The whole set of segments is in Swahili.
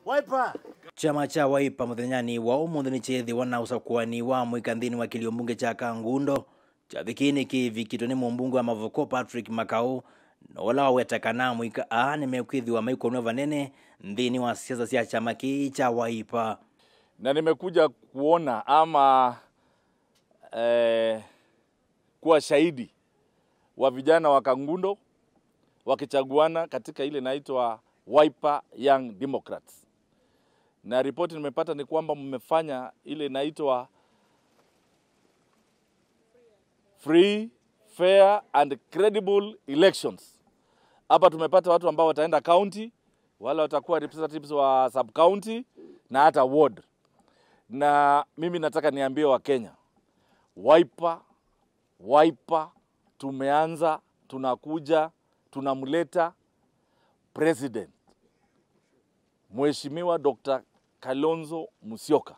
Wiper. chama cha waipa muthenyani wa umuthi ni chithiwa na usakuani wa mwika nthini wa kilio mbunge cha kangundo chathi kii kivikitwe ni mumbunge wa mavuko patrick makau na ula wawetekana mwika a nimekwithiwa maikonwe vanene nthini wa siasa cia chama kii cha waipa na nimekuja kuona ama eh, kuwa shahidi wa vijana wa Kangundo wakichaguana katika ile inaitwa Wiper Young Democrats, na ripoti nimepata ni kwamba mmefanya ile inaitwa free fair and credible elections. Hapa tumepata watu ambao wataenda county, wale watakuwa representatives wa sub county na hata ward na mimi nataka niambie Wakenya, Wiper, Wiper tumeanza, tunakuja, tunamleta president Mheshimiwa Dr. Kalonzo Musyoka.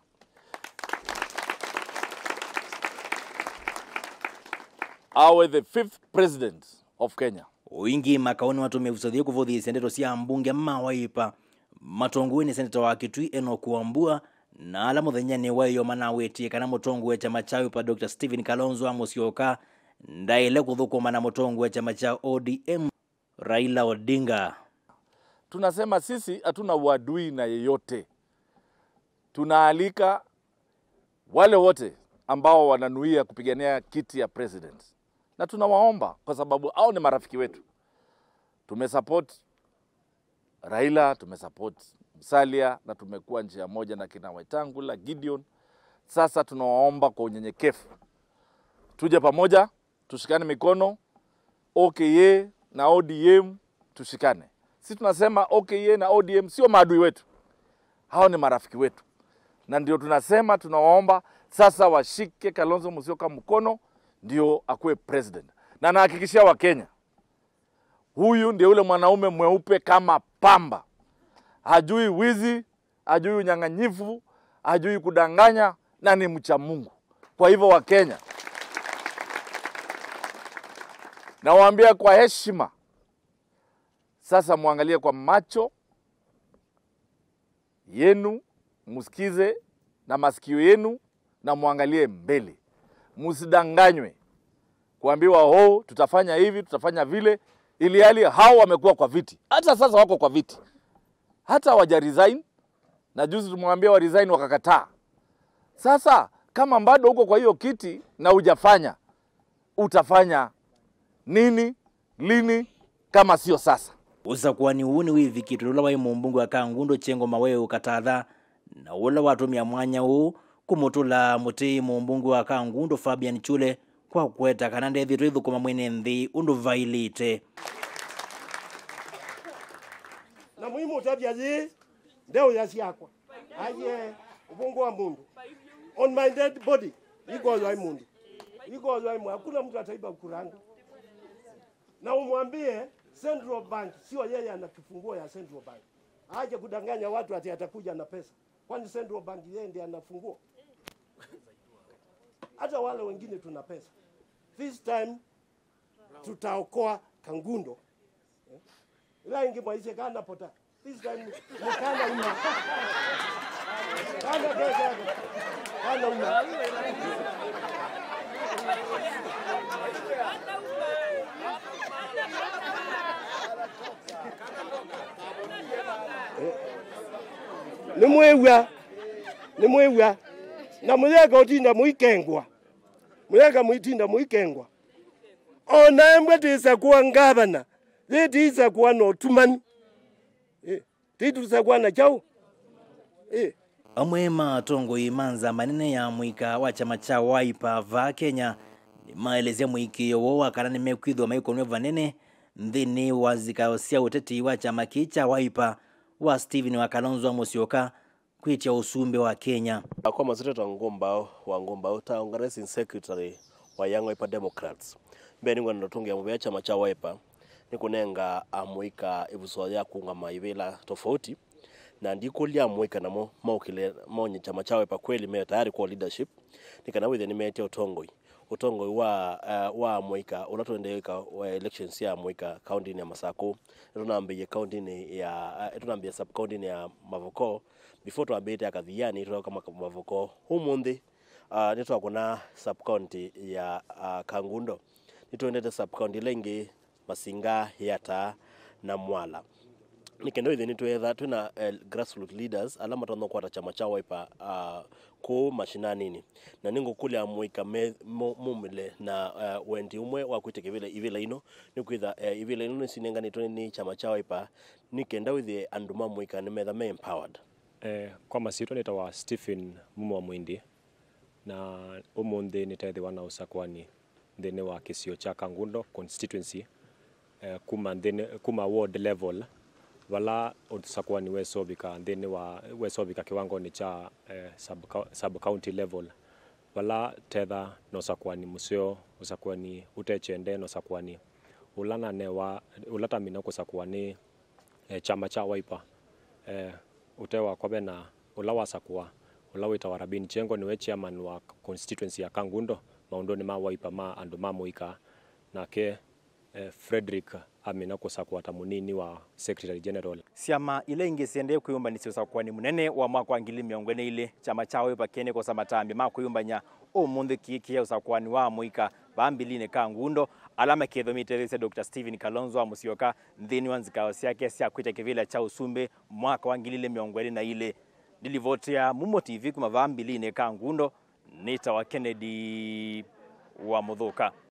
awe the fifth president of Kenya. uingi makaoni watumia usathie kuvuthia ndeto cia mbunge ma waipa matongoi ni seneta wa kitui enoch wambua na ala muthenyani waio manawitie kana mutongo wa chama cha wipa dr stephen kalonzo amusyoka ndaile kuthukuma na mutongo wa chama cha odm raila odinga Tunasema sisi hatuna uadui na yeyote, tunaalika wale wote ambao wananuia kupigania kiti ya president, na tunawaomba kwa sababu hao ni marafiki wetu. Tumesupport Raila, tumesupport Musalia na tumekuwa njia moja na kina Wetangula, Gideon. Sasa tunawaomba kwa unyenyekevu tuje pamoja, tushikane mikono, OKA na ODM tushikane. Sisi tunasema OKA na ODM sio maadui wetu, hao ni marafiki wetu, na ndio tunasema tunawaomba sasa washike Kalonzo Musyoka mkono ndio akuwe president, na nahakikishia Wakenya huyu ndio yule mwanaume mweupe kama pamba, hajui wizi, hajui unyang'anyifu, hajui kudanganya na ni mcha Mungu. Kwa hivyo Wakenya, nawaambia kwa heshima, sasa mwangalie kwa macho yenu, msikize na masikio yenu na mwangalie mbele, msidanganywe kuambiwa oh, tutafanya hivi tutafanya vile, ili hali hao wamekuwa kwa viti, hata sasa wako kwa viti, hata hawaja resign, na juzi tumwambia wa resign wakakataa. Sasa kama bado uko kwa hiyo kiti na hujafanya, utafanya nini lini kama sio sasa? usakuani uu ni wivikitwe ula wai mumbunge wa kangundo chengo mawe ukatatha na ula watumia mwanya uu kumutula mutii mumbunge wa kangundo fabian chule kwa kweta kana ndethitwe ithukuma mwene nthi undu vailite Na muhimu utabia zi ndeo ya siakwa. Aye ubongo wa mundu. On my dead body. Iko wa mundu. Iko wa mundu. Hakuna mtu ataiba kuranga. Na umwambie Central Bank sio yeye ana kifunguo ya Central Bank. Aje kudanganya watu ati atakuja na pesa. Kwani Central Bank yeye ndiye ana funguo? Hata wale wengine tuna pesa. This time tutaokoa Kangundo. ila ingi mwaise kana pota this time mukana una kana pesa kana una ni mwewa ni mwewa na mulega utinda muikengwa mulega muitinda muikengwa ona embwe tisa kuwa ngavana zitiisa kuwa notumani eh, titusa kuwa na chau eh. amwe matongoi manza manene ya mwika wa chama cha waipa va kenya ni maelezea mwikio wo wakana nimekwithwa maikonwe vanene nthini wa zikao cia uteti wa chama kii cha waipa wa stephen wa kalonzo wa musyoka kwitia usumbe wa kenya kwa maziretwa ngumba wa ngumba ta organizing secretary wa Young Wiper Democrats mbe ningwa ndotungia muvea chama cha Wiper nikunenga amwika ivuso ya kuungama ivila tofauti na ndikulia amwika namo maukile maonye chama cha Wiper kweli me tayari kwa leadership nikana withe nimetia utongoi utongo wa uh, wa mwika ula tuendeeka wa elections ya mwika county ya Masako tunambiye county ya uh, tunambiye sub county ya Mavoko before twambite akathiani turoka Mavoko umuthi uh, nä twakona sub county ya uh, kangundo nä twendete sub county lengi masinga yata na mwala nä kendo ithe nä twetha twina uh, grassroot leaders ala matonda kwata chama cha waipa uh, kå mashinanini na nä ngå kå lä a mwä ka mumile na uh, wendi umwe wa kwä tä ivila ino nä kwitha uh, ivila ino nä cinenganä two nä chama cha waipa nä kenda withie andå ma mwä ka nä metha me empowered Eh, kwa masitwa nitawa Stephen Mumwa Mwindi na umuthi nitethiwa na usakwani nthini wa kisio cha Kangundo constituency eh, kuma nthini kuma ward level vala usakwani wesovika nthini wa wesovika kiwangoni cha eh, sub, sub county level vala tetha na usakwani museo usakwani utechende na usakwani ulanane wa ulatamina kusakwani eh, chama cha Wiper eh, utewa kwabe na ula wasakua ula witawa Rabin Chengo niwe chairman wa constituency ya Kangundo maundoni ma Wiper ma andu ma muika nake eh, Frederick amina kusakua ta munini wa secretary general ciama ila ingi ciendee kwiyumbanisya usakwani munene wa mwaka wa ngili miongo ine ili chama cha wipa kene kosa matambi ma kwiyumbanya umuthi kiikia usakwani wa muika vambilini ka ngundo ala makithomitethesya dr stephen kalonzo wa musyoka nthini wa nzikao syake sya kwita kivila cha usumbi mwaka wa ngili miongo ine na ili ndilivotea mumo tv kuma vambilini ka ngundo nita wa kennedy wa muthuka